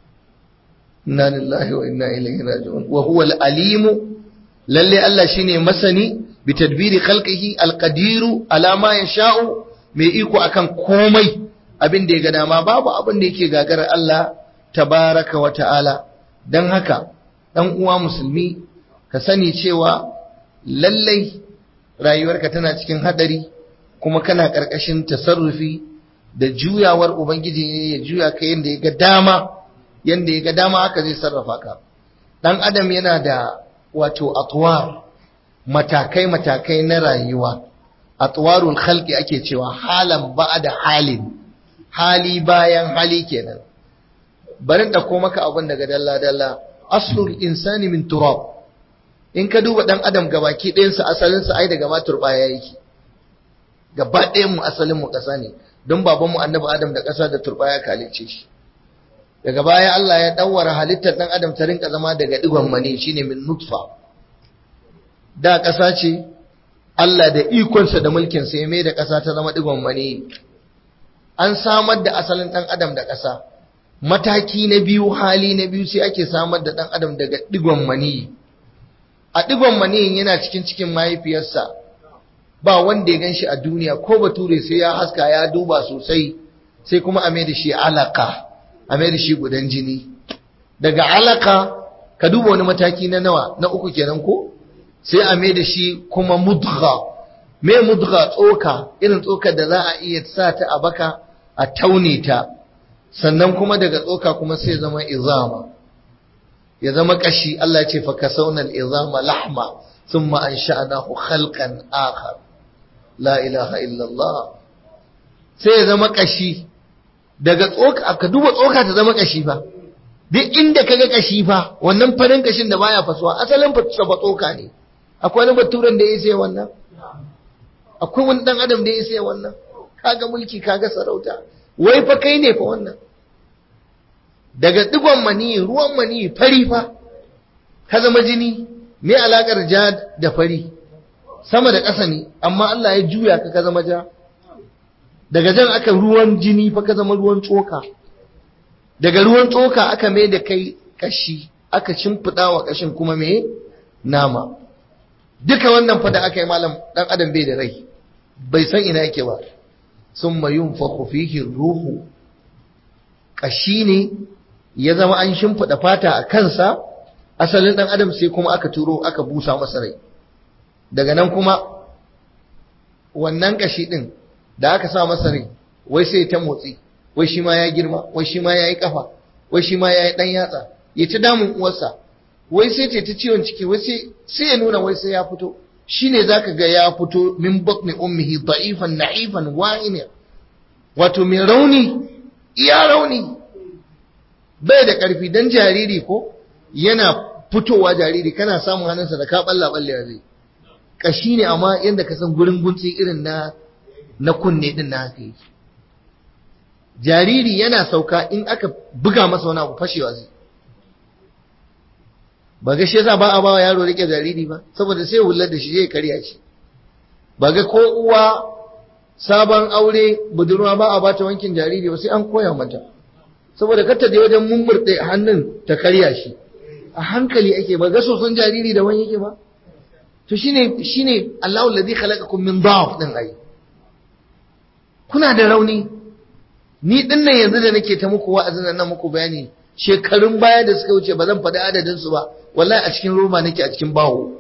Speaker 1: inna lillahi wa inna ilaihi raji'un wa huwa al-alim lalle Allah shine masani bi tadbiri khalqihi al-qadiru ala ma yasha'u mai iko akan komai abin da ya ga dama babu abin da yake gagarar Allah tabaraka wa ta'ala dan haka dan uwa musulmi ka sani cewa lallai rayuwarka tana cikin hadari kuma kana karkashin tasarrufi da juyawar ubangiji ne ya juya ka yanda ya ga dama yanda ya ga dama haka zai sarrafa ka dan adam yana da wato atwar matakai matakai na rayuwa atwarul khalqi ake cewa halan ba'da halin hali bayan hali kenan barin da ko maka abin daga dalla dalla aslul insani min turab in ka duba dan adam gabaki ɗayan sa asalin sa ai daga ma turbaya yake gaba ɗayan mu asalin mu ƙasa ne don baban mu annabi adam da ƙasa da turbaya kalice shi daga baya Allah ya dawwara halittar dan adam ta rinka zama daga digon mani shine min nutfa da ƙasa ce Allah da ikonsa da mulkinsa ya mai da ƙasa ta zama digon mani an samar da asalin ɗan adam da ƙasa mataki na biyu hali na biyu sai ake samar da ɗan adam daga digon mani a digon mani yana cikin cikin mahaifiyarsa ba wanda ya ganshi a duniya ko bature sai ya haska ya duba sosai sai kuma a mai da shi alaka a mai da shi gudan jini daga alaka ka duba wani mataki na nawa na uku kenan ko sai a mai da shi kuma mudgha me mudgha tsoka irin tsokar da za a iya sa ta a baka a taune ta sannan kuma daga tsoka kuma sai zama izama ya zama kashi Allah ya ce fa kasawna al-izama lahma thumma ansha'nahu khalqan akhar la ilaha illa Allah sai ya zama kashi daga tsoka ka duba tsoka ta zama kashi fa duk inda kaga kashi fa wannan farin kashin da baya fasuwa asalin fa tsoka ne akwai wani baturen da ya sai wannan akwai wani dan adam da ya sai wannan kaga mulki kaga sarauta wai fa kai ne fa wannan daga digon mani ruwan mani fari fa ka zama jini me alakar ja da fari sama da ƙasa ne amma Allah ya juya ka ka zama ja daga jan aka ruwan jini fa ka zama ruwan tsoka daga ruwan tsoka aka mai da kai kashi aka shimfiɗa wa ƙashin kuma me nama duka wannan fa da aka yi malam ɗan adam bai da rai bai san ina yake ba sun mayun fihi ruhu ƙashi ne ya zama an shimfiɗa fata a kansa asalin ɗan adam sai kuma aka turo aka busa masa rai daga nan kuma wannan ƙashi ɗin da aka sa masa rai wai sai ta motsi wai shi ma ya girma wai shi ma ya yi ƙafa wai shi ma ya yi ɗan yatsa ya ta damun uwarsa wai sai ce ta ciwon ciki wai sai ya nuna wai sai ya fito shine zaka ga ya fito min batni ummihi da'ifan na'ifan wa'ina wato mai rauni iya rauni bai da ƙarfi dan jariri ko yana fitowa jariri kana samun hannunsa da ka balla balle zai kashi ne amma yanda ka san gurin gunci irin na na kunne din na haka yake jariri yana sauka in aka buga masa wani abu fashewa zai ba ga shi yasa ba a bawa yaro rike jariri ba saboda sai hullar da shi zai karya shi ba ga ko uwa sabon aure budurwa ba a bata wankin jariri ba sai an koya mata saboda kar ta je wajen mummurɗe hannun ta karya shi a hankali ake ba ga soson jariri da wani yake ba to shine shine Allahu alladhi khalaqakum min dha'f din ai kuna da rauni ni din nan yanzu da nake ta muku wa'azin nan muku bayani shekarun baya da suka wuce ba zan faɗi adadin su ba wallahi a cikin roba nake a cikin bawo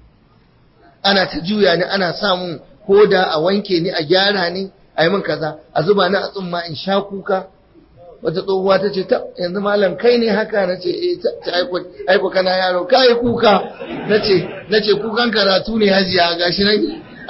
Speaker 1: ana ta juya ni ana samun koda a wanke ni a gyara ni a yi min kaza a zuba ni a tsumma in sha kuka wata tsohuwa ta ce ta yanzu malam kai ne haka na ce eh ta aiko kana yaro ka yi kuka na ce na ce kukan karatu ne hajiya gashi nan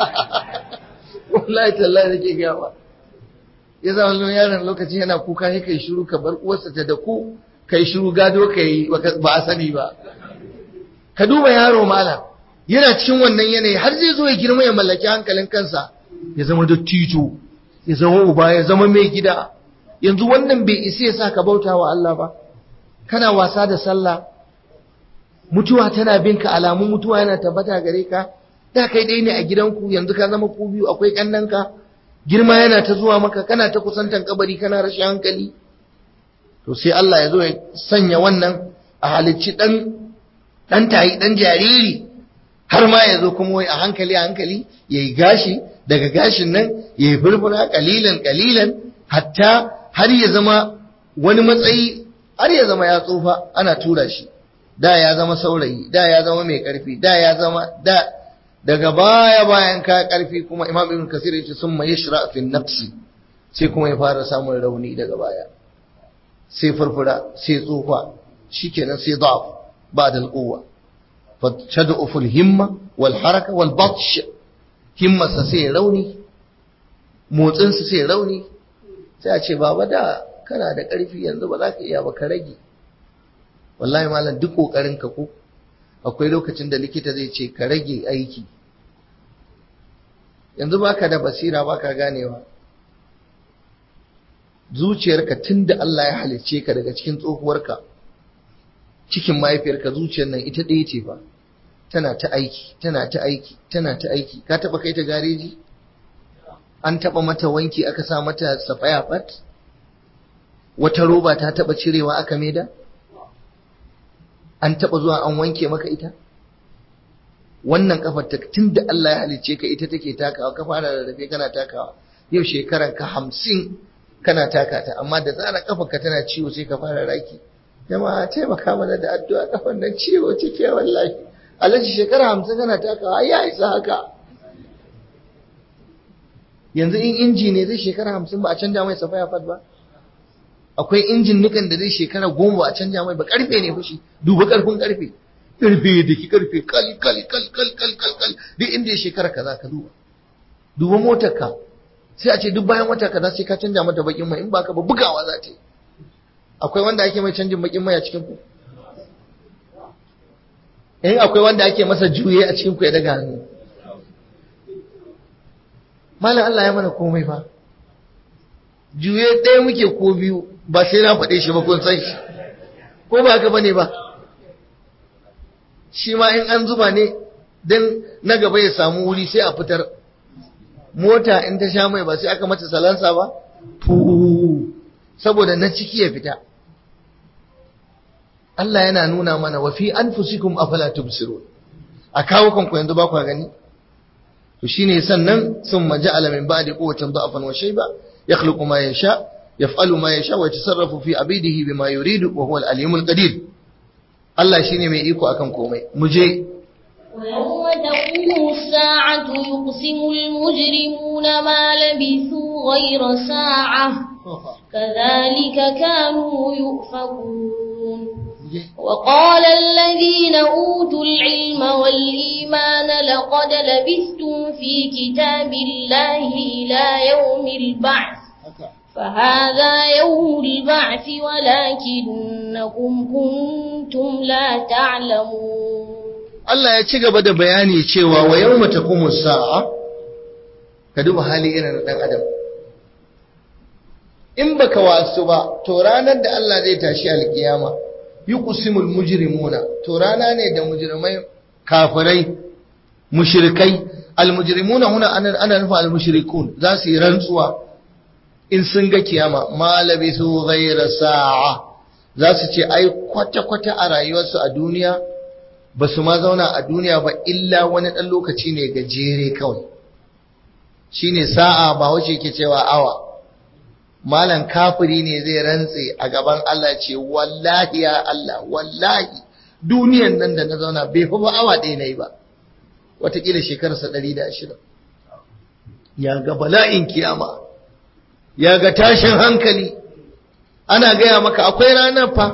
Speaker 1: wallahi tallahi nake gawa ya zama wani yaron lokaci yana kuka sai kai shiru ka bar uwarsa ta da ku kai shiru gado kai ba a sani ba ka duba yaro malam yana cikin wannan yanayi har zai zo ya girma ya mallaki hankalin kansa ya zama dattijo ya zama uba ya zama mai gida yanzu wannan bai isa ya sa ka bauta wa Allah ba kana wasa da sallah mutuwa tana binka alamun mutuwa yana tabbata gare ka da kai dai ne a gidanku yanzu ka zama ku biyu akwai kannanka girma yana ta zuwa maka kana ta kusantan kabari kana rashin hankali to sai Allah ya zo ya sanya wannan a halicci dan dan tayi dan jariri har ma ya zo kuma wai a hankali a hankali yayi gashi daga gashin nan yayi furfura kalilan kalilan hatta har ya zama wani matsayi har ya zama ya tsufa ana tura shi da ya zama saurayi da ya zama mai karfi da ya zama da daga baya bayan ka karfi kuma imam ibn kasir yace summa yashra fi nafsi sai kuma ya fara samun rauni daga baya sai furfura sai tsufa shikenan sai da'af ba'da al-quwwa fa tad'u fil himma wal haraka wal batsh himmarsa sai rauni motsinsa sai rauni sai a ce baba da kana da ƙarfi yanzu ba za ka iya ba ka rage wallahi malam duk ƙoƙarin ka ko akwai lokacin da likita zai ce ka rage aiki yanzu baka da basira baka ganewa zuciyarka tun da Allah ya halicce ka daga cikin tsohuwarka cikin mahaifiyarka zuciyar nan ita ɗaya ce ba tana ta aiki tana ta aiki tana ta aiki ka taɓa kai ta gareji an taɓa mata wanki aka sa mata safaya fat wata roba ta taɓa cirewa aka maida an taɓa zuwa an wanke maka ita wannan kafar ta tun da Allah ya halicce ka ita take takawa ka fara rarrafe kana takawa yau shekaran ka hamsin kana taka ta amma da tsara kafar ka tana ciwo sai ka fara raki jama'a taimaka mana da addu'a kafar nan ciwo cike wallahi alaji shekara hamsin kana takawa ya isa haka yanzu in inji ne zai shekara hamsin ba a canja mai safaya fat ba akwai injin nukan da zai shekara goma ba a canja mai ba karfe ne fushi duba karfin karfe karfe da ki karfe kal kal kal kal kal kal kal duk inda ya shekara kaza ka duba duba motar ka sai a ce duk bayan wata kaza sai ka canja mata bakin mai in ba ka ba bugawa za ta yi akwai wanda ake mai canjin bakin mai a cikin ku in akwai wanda ake masa juye a cikin ku ya daga hannu malam Allah ya mana komai fa juye ɗaya muke ko biyu ba sai na faɗe shi ba kun san shi ko ba haka bane ba shi ma in an zuba ne dan na gaba ya samu wuri sai a fitar mota in ta sha mai ba sai aka mata salansa ba fu saboda na ciki ya fita Allah yana nuna mana wa fi anfusikum afala tubsirun a kawo kanku yanzu ba ku gani to shine sannan sun maja'ala min ba'di quwwatin da'afan wa shayba yakhluqu ma yasha yaf'alu ma yasha wa yatasarrafu fi abidihi bima yuridu wa huwa al-alimul qadir Allah shine mai iko akan komai mu je
Speaker 2: ويوم تقوم الساعة يقسم المجرمون ما لبثوا غير ساعة كذلك كانوا يؤفكون وقال الذين أوتوا العلم والإيمان لقد لبثتم في كتاب الله إلى يوم البعث فهذا يوم البعث ولكنكم كنتم لا تعلمون
Speaker 1: Allah ya ci gaba da bayani cewa wa yawma taqumu sa'a ka duba hali irin na dan adam in baka wasu ba to ranar da Allah zai tashi alkiyama yuqsimul mujrimuna to rana ne da mujrimai kafirai mushrikai almujrimuna huna ana ana nufa almushrikun za su yi rantsuwa in sun ga kiyama ma labisu ghayra sa'a za su ce ai kwata kwata a rayuwarsu a duniya ba su ma zauna a duniya ba illa wani ɗan lokaci ne gajere kawai shi ne sa'a ba wace ke cewa awa malan kafiri ne zai rantse a gaban Allah ce wallahi ya Allah wallahi duniyan nan da na zauna bai fi ba awa ɗaya na yi ba watakila shekararsa ɗari da ashirin ya ga bala'in kiyama ya ga tashin hankali ana gaya maka akwai ranar fa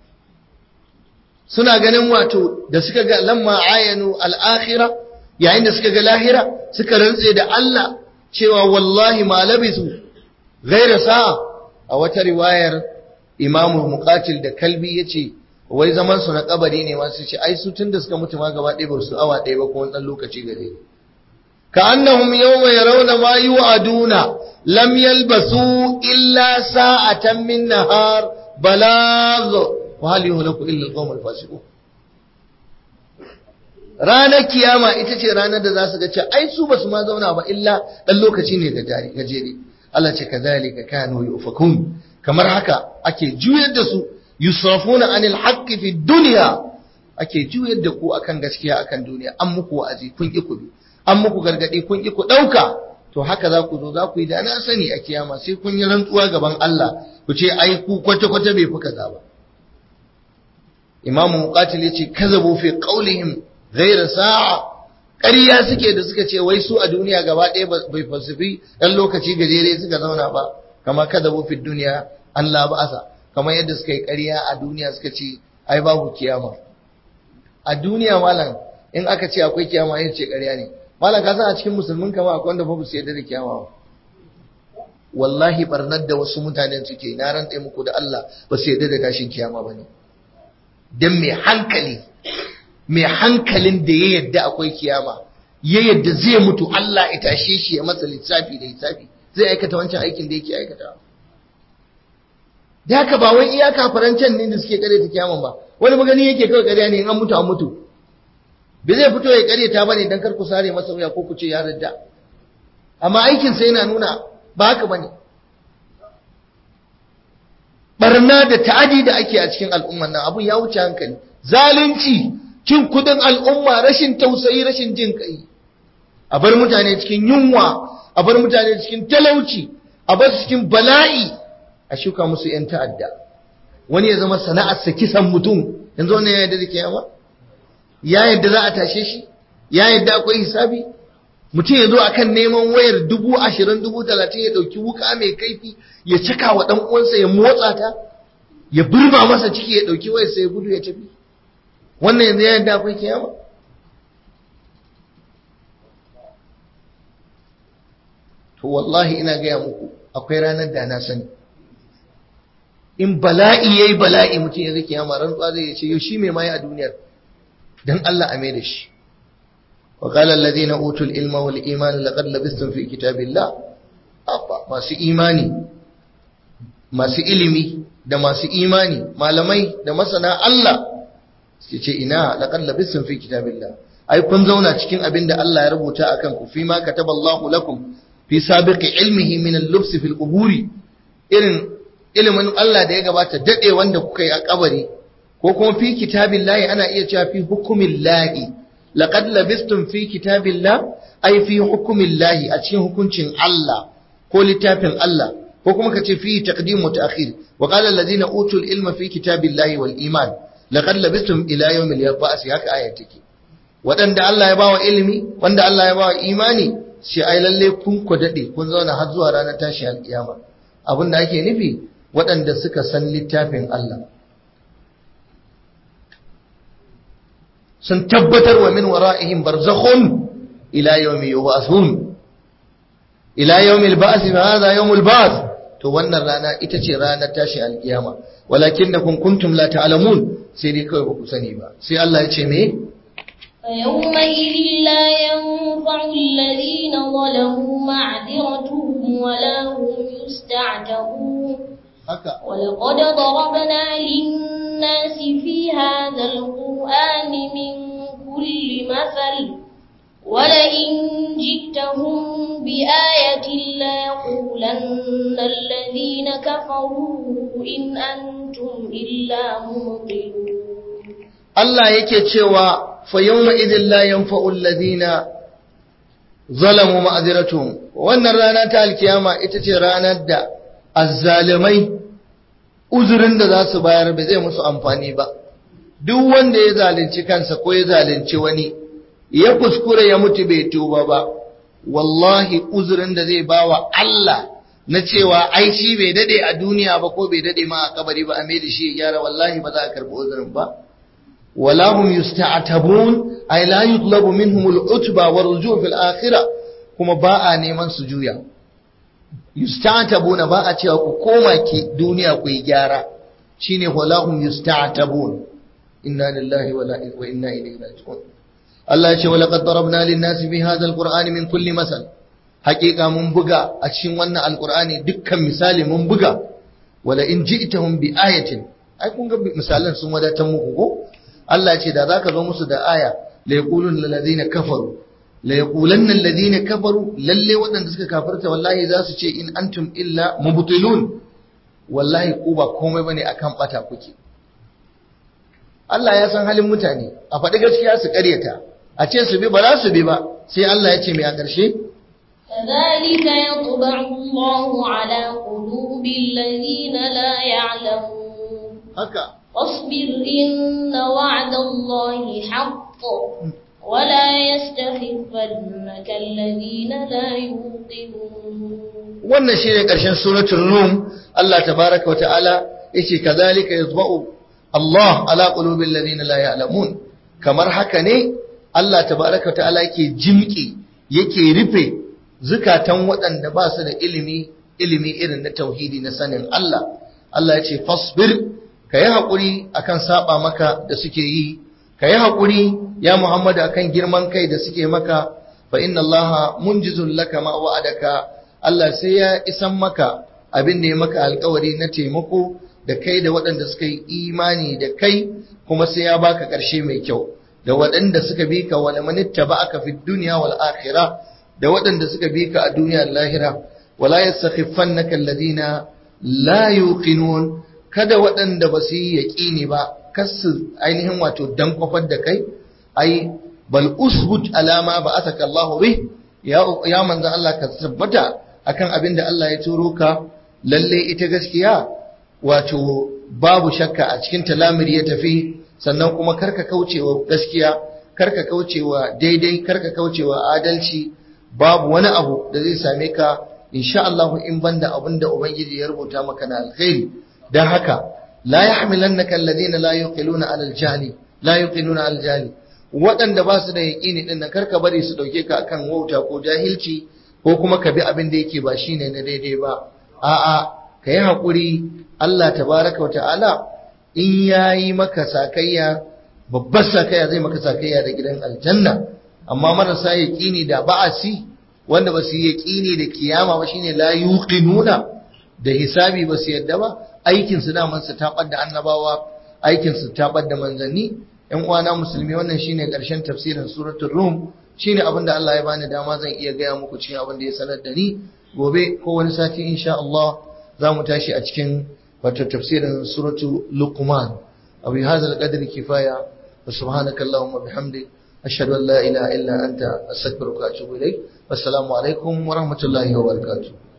Speaker 1: suna ganin wato da suka ga lamma ayanu al'akhira yayin da suka ga lahira suka rantse da Allah cewa wallahi ma labisu ghaira sa'a a wata riwayar imamu muqatil da kalbi yace wai zaman su na kabari ne masu ce ai su tunda suka mutu ma gaba ɗaya ba su awa ɗaya ba ko wani ɗan lokaci gare ka annahum yawma yarawna ma yu'aduna lam yalbasu illa sa'atan min nahar balagh وهل يهلك إلا القوم الفاسقون ranar kiyama ita ce ranar da za su ga cewa ai su basu ma zauna ba illa dan lokaci ne gajere Allah ce kazalika kanu yufakun kamar haka ake juyar da su yusrafuna anil haqqi fi dunya ake juyar da ku akan gaskiya akan duniya an muku wa'azi kun ki ku an muku gargadi kun ki ku dauka to haka za ku zo za ku yi da na sani a kiyama sai kun yi rantsuwa gaban Allah ku ce ai ku kwata kwata bai fi kaza ba imamu muqatil yace kazabu fi qawlihim ghayra sa'a ƙarya suke da suka ce wai su a duniya gaba ɗaya bai falsafi ɗan lokaci gajere suka zauna ba kama kazabu fi duniya Allah ba'asa kamar yadda suka yi ƙarya a duniya suka ce ai babu kiyama a duniya malam in aka ce akwai kiyama yin ce ƙarya ne malam ka san a cikin musulmin kama akwai wanda ba su yarda da kiyama ba wallahi barnar da wasu mutanen suke na rantse muku da Allah ba su yarda da tashin kiyama ba ne don mai hankali mai hankalin da ya yadda akwai kiyama ya yadda zai mutu Allah ya tashe shi ya masa lissafi da lissafi zai aikata wancan aikin da yake aikata da haka ba wai iya kafarancan ne da suke kare ta kiyama ba wani magani yake kawai kariya ne in an mutu an mutu bai zai fito ya kare ta bane dan kar ku sare masa wuya ko ku ce ya radda amma aikin sa yana nuna ba haka bane barna da ta'adi da ake a cikin al'umman nan abun ya wuce hankali zalunci cin kudin al'umma rashin tausayi rashin jin kai a bar mutane cikin yunwa a bar mutane cikin talauci a bar cikin bala'i a shuka musu yan ta'adda wani ya zama sana'arsa kisan mutum yanzu wannan ya yadda da kiyama ya yadda za a tashe shi ya yadda akwai hisabi mutum ya zo a kan neman wayar dubu ashirin dubu talatin ya ɗauki wuka mai kaifi ya cika wa ɗan uwansa ya motsa ta ya burma masa ciki ya ɗauki wayar sai ya gudu ya tafi wannan yanzu ya yadda akwai kiyama to wallahi ina gaya muku akwai ranar da na sani in bala'i yayi bala'i mutum ya zai kiyama rantsuwa zai ce yau shi mai mai a duniyar dan Allah a mai da shi وقال الذين أوتوا العلم والإيمان لقد لبثتم في كتاب الله أبا ما سي إيماني ما سي إلمي da masu imani malamai da masana Allah suke ce ina laqad labistum fi kitabillah ai kun zauna cikin abin da Allah ya rubuta akan ku fi ma kataballahu lakum fi sabiqi ilmihi min al-lubs fi al-quburi irin ilimin Allah da ya gabata dade wanda kuka yi a kabari ko kuma fi kitabillahi ana iya cewa fi hukumillahi laqad labistum fi kitabillah ay fi hukumillahi a cikin hukuncin Allah ko littafin Allah ko kuma kace fi taqdim wa ta'khir wa qala alladhina utul ilma fi kitabillahi wal iman laqad labistum ila yawmil yab'ath haka ayat take wadanda Allah ya bawa ilimi wanda Allah ya bawa imani shi ai lalle kun ku dade kun zauna har zuwa ranar tashi alkiyama abinda ake nufi waɗanda suka san littafin Allah sun tabbatar wa min wara'ihim barzakhun ila yawmi yub'athun ila yawmi al-ba'th fa hadha yawm al-ba'th to wannan rana ita ce ranar tashi alkiyama walakinnakum kuntum la ta'lamun sai dai kawai ba ku sani ba sai Allah ya ce me
Speaker 2: فيومئذ لا ينفع الذين ظلموا معذرتهم ولا هم يستعتبون
Speaker 1: haka
Speaker 2: ولقد ضربنا للناس في هذا القرآن من كل مثل ولئن جئتهم بآية ليقولن الذين كفروا إن أنتم إلا مبطلون
Speaker 1: Allah yake cewa fa yawma idhil la yanfa'u alladhina zalamu ma'ziratuhum wannan rana ta alkiyama ita ce ranar da azzalimai uzurin da za su bayar ba zai musu amfani ba duk wanda ya zalunci kansa ko ya zalunci wani ya kuskure ya mutu bai tuba ba wallahi uzurin da zai bawa Allah na cewa ai shi bai dade a duniya ba ko bai dade ma a kabari ba a mai da shi ya gyara wallahi ba za a karbi uzurin ba ولا هم يستعتبون أي لا يطلب منهم العتبى والرجوع في الآخرة كما باء نيمان سجويا يستعتبون باء تيوكو كوما كي دنيا كي جارة شيني ولا هم يستعتبون إنا لله ولا وإنا إليه راجعون الله يقول ولقد ضربنا للناس في هذا القرآن من كل مثل حقيقة من بقى أتشين وانا القرآن دكا مثال من بقى ولئن جئتهم بآية أي كون مثالا سمودا تموكو Allah ce da zaka zo musu da aya la yaqulun alladhina kafaru la yaqulanna alladhina kafaru lalle waɗanda suka kafirta wallahi za su ce in antum illa mubtilun wallahi ku ba komai bane akan bata kuke Allah ya san halin mutane a faɗi gaskiya su ƙaryata a ce su bi ba za su bi ba sai Allah ya ce mai a ƙarshe
Speaker 2: كذلك يطبع الله على قلوب الذين لا يعلمون
Speaker 1: haka
Speaker 2: واصبر إن وعد الله حق ولا يستخفنك الذين لا يوقنون
Speaker 1: wannan shine ƙarshen suratul rum Allah tabaaraka wa ta'ala yace kazalika yatba'u Allah ala qulubil ladina la ya'lamun kamar haka ne Allah tabaaraka wa ta'ala yake jimki yake rufe zukatan waɗanda ba su da ilimi ilimi irin na tauhidi na sanin Allah Allah yace fasbir ka yi haƙuri a kan saɓa maka da suke yi, ka yi haƙuri ya Muhammadu a kan girman kai da suke maka, fa inna Allah munjizun laka ma wa'adaka, Allah sai ya isan maka abin da ya maka alkawari na taimako da kai da waɗanda suka yi imani da kai kuma sai ya baka ƙarshe mai kyau, da waɗanda suka bi ka wani manitta ba aka fi duniya wal akhira da waɗanda suka bi ka a duniya lahira, wala yastakhifannaka alladhina la yuqinun kada waɗanda ba su yi yaƙini ba kasu ainihin wato dan kwafar da kai ai bal usbut alama ba asaka Allah bih ya ya manzo Allah ka tabbata akan abin da Allah ya turo ka lalle ita gaskiya wato babu shakka a cikin talamir ya tafi sannan kuma karka kaucewa gaskiya karka kaucewa daidai karka kaucewa adalci babu wani abu da zai same ka insha Allah in banda abin da ubangiji ya rubuta maka na alkhairi dan haka la yahmilannaka alladhina la yuqiluna ala aljahli la yuqiluna ala aljahli waɗanda ba su da yaƙini din nan karka bari su dauke ka akan wauta ko jahilci ko kuma ka bi abin da yake ba shine na daidai ba a'a ka yi haƙuri Allah tabaraka wa ta'ala in yayi maka sakayya babbar sakayya zai maka sakayya da gidan aljanna amma marasa yaƙini da ba'asi wanda ba su yi yaƙini da kiyama ba shine la yuqinuna da hisabi ba su yadda ba aikin su da su tabar da annabawa aikin su tabar da manzanni ƴan uwana musulmi wannan shine ƙarshen tafsirin suratul rum shine abin da Allah ya bani dama zan iya gaya muku cikin abin da ya sanar da ni gobe ko wani sati insha Allah za mu tashi a cikin wato tafsirin suratu luqman abu hadha al-qadri kifaya wa subhanaka allahumma bihamdik ashhadu an la ilaha illa anta astaghfiruka wa atubu ilayk wassalamu alaikum wa rahmatullahi wa barakatuh